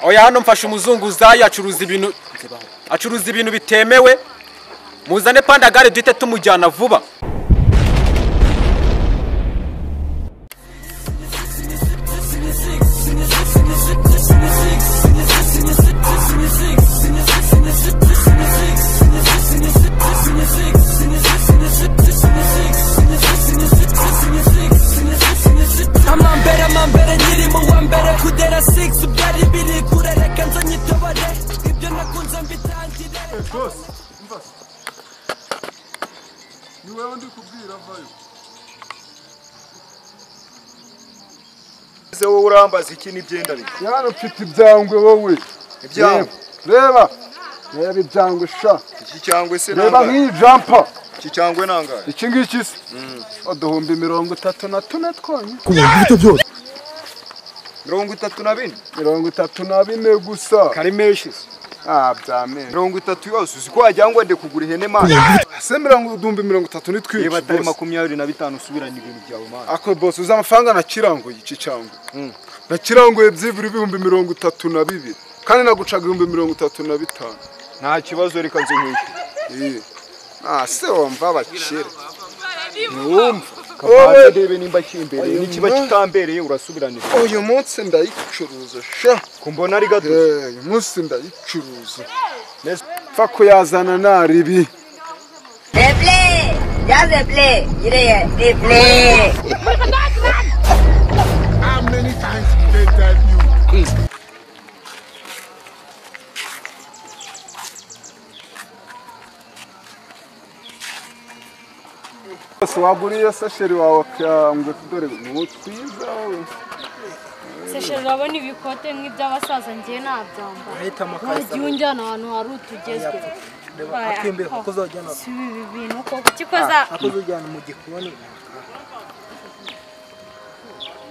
oya hano mfashe umuzunguzayi acuruza ibintu acuruza ibintu bitemewe muzane pandagare duhite tumujyana vuba amambere amambere nyiri mu wa mbere kudera 6 byari biri kure reka nzo nyitobore ibyo nakunze mbitangire rwose mva ni wowe ndi kubwira vayo Ese wowe urambaza iki n'ibyenda bye yana mfite ibyangwe wowe Ibyangwe? reba reba ibyangwe sha iki cyangwa se reba nangahe nk'iyi jampa iki cyangwa nangahe iki ngiki se uduhumbi mirongo itatu na tune twonyine mirongo itatu na bine mirongo itatu na bine gusa kari menshi se. ah byamenye mirongo itatu yose uzi ko wagira ngo ndi kugura ihene mani se mirongo uduhumbi mirongo itatu ni niba twinshi atari rwose. makumyabiri na bitanu usubiranye ibintu byawe mani ako bose uzi amafaranga nakiranguye iki cyangwa nakiranguye byibura ibihumbi mirongo itatu na bibiri kandi nagucaga ibihumbi mirongo itatu na bitanu nta kibazo reka nze nkwishyura Iyi. Ah, se wumva abakire kabanza ndebe nimba kimbereye nikiba kitambereye urasubirana uyu munsi ndayicuruza sha ko mbona ari gato Eh, uyu munsi ndayicuruza pfa kuyazana naribi Deble, ya deble, yireye, deble. rwose waguriye sasheri wawe akangwe dore ni uwo twiza wowe seshe urabona ibikote nk'iby'abasaza ngiye nabyambara Ahitamo akazi wagiye unjyana ahantu hari utugezweho akembe kuko uzajyana si ibi bintu koko kikoza kuko uzajyana mu gikoni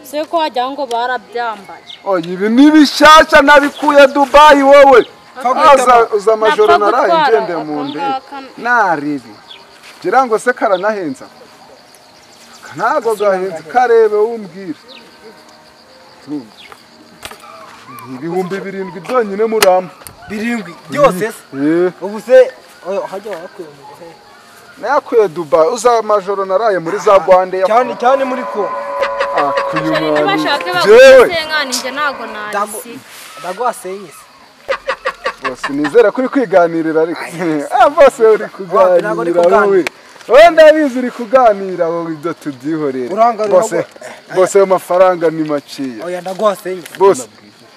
se ko wagira ngo barabyambaye oya ibi ni bishyashya nabikuye dubayi wowe Aza- uza amajoro Napfa naraye gutwara ngende mu aka ndege ngaka. naribi ngira ngo se karanahenze aka ntago gahenze karebe wumbwire Tumva. Ni ibihumbi birindwi byonyine muramba birindwi byose se Eh, ubu se oya, hajya wakuye mu gihe nayakuye dubayi uza amajoro naraye muri za rwanda cyane cyane muri ko ntibashake jewe bagusenkani njye ntabwo nabisiga ndagwasenye se bose nizera ko uri kwiganirira ariko Ah, bose wowe uri ntabwo uri kuganira. kuganira wowe wowe ndabizi uri kuganira wowe ibyo tubyihorere Uranga bose ntabwo- bose ayo mafaranga ni maciya oya ndagwasenye se bose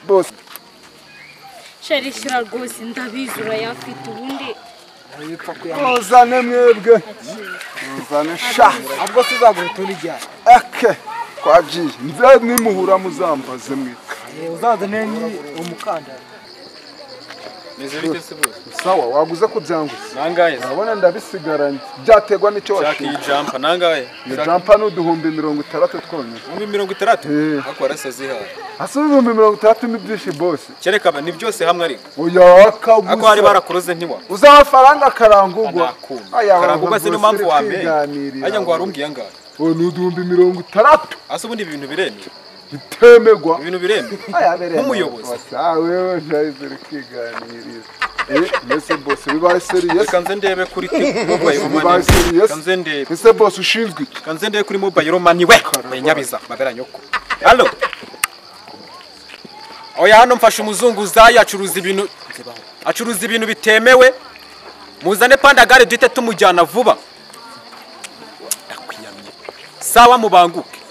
bose sheri shyira rwose ndabizi urayafite ubundi wipfa kuyana muzane mwebwe muzane sha ahubwo se uzagura utundi ijyana ake twagiye nze nimuhura muzambaze mwe uzazane umukandara sawa waguze ku byanguze nangahe urabona ndabisigaranye byaterwa n'icyo shaka washinga iyi jampa nangahe ni jampa ni uduhumbi mirongo itandatu twonyine muri mirongo itandatu Eh. ariko warasaze hano hasi ibihumbi mirongo itandatu ni byinshi bose kereka ni byose hamwe ariko oya ako hari akagusa barakuroze ntiwa uza amafaranga akarangugwa nakuma karangugwa si niyo mpamvu wamenye ajya ngo wari umbwiye angahe ubu ni uduhumbi mirongo itandatu ase ubundi ibi bintu biremewe bitemegwa ibintu biremewe Aya, bireba. Nk'umuyobozi. Bose, ah, wewe nahise uri kwiganirira Eh, mbese bose bibaye seriyesi reka nze ndebe kuri mobayiro bibaye mani reka nze seriyesi ndebe mbese bose ushinzwe iki reka nze ndebe kuri mobayiro mani we nyabiza mabera nyoko halo oya hano mfashe umuzunguzayi acuruza ibintu acuruza ibintu bitemewe muzane pandagare duhite tumujyana vuba ndakwiyamye sawa mubanguke